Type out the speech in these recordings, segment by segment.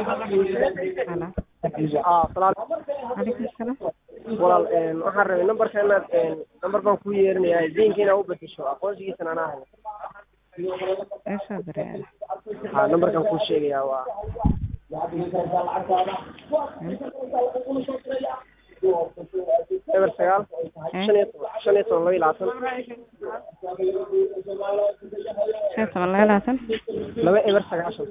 Hello. aa salaam Alaikum salaam. walaal een, waxaan rabay nambarka inaad een, nambar baan kuu yeerinayaa diinka inaad u bedesho aqoonsigiisana anaa hayo Eesha dareere. ha nambarkan kuu sheegayaa waa eber sagaal shan iyo toban shan iyo toban laba iyo labaatan Shan toban laba iyo labaatan. laba eber sagaashan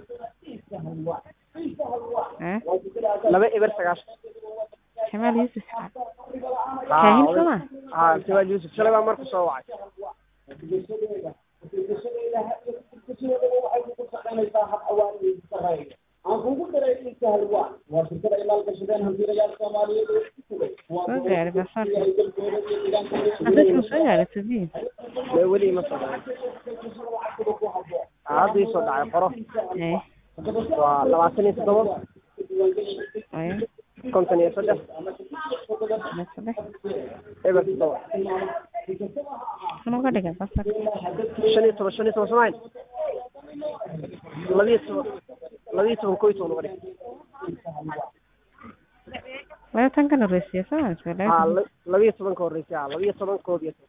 Eh? laba eber sagaashan Jamaal Yuusuf. Ha, Kaahin oday- soma? ha siwaal yuusuf shalay baa marku soo wacay Soo gaaray basaarka. Hadda soo gaaray sidii. mee weli ima soo dhacay Ha, hadda ii soo dhacay qoro Eh. waa labaatan iyo toddoba Oya. konton iyo saddex Saddex saddex. eber toddoba Sano ka dhigan basaarka. shan iyo toban shan iyo toban samayn labiyo toban labiyo toban koo iyo toban uga dhig Laba tan kan horeysiya soo ma soo ha laba. la- labiyo toban ka horreysay ha labiyo toban koob iyo toban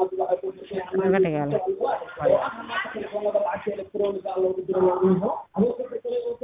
Sano ka dhigan.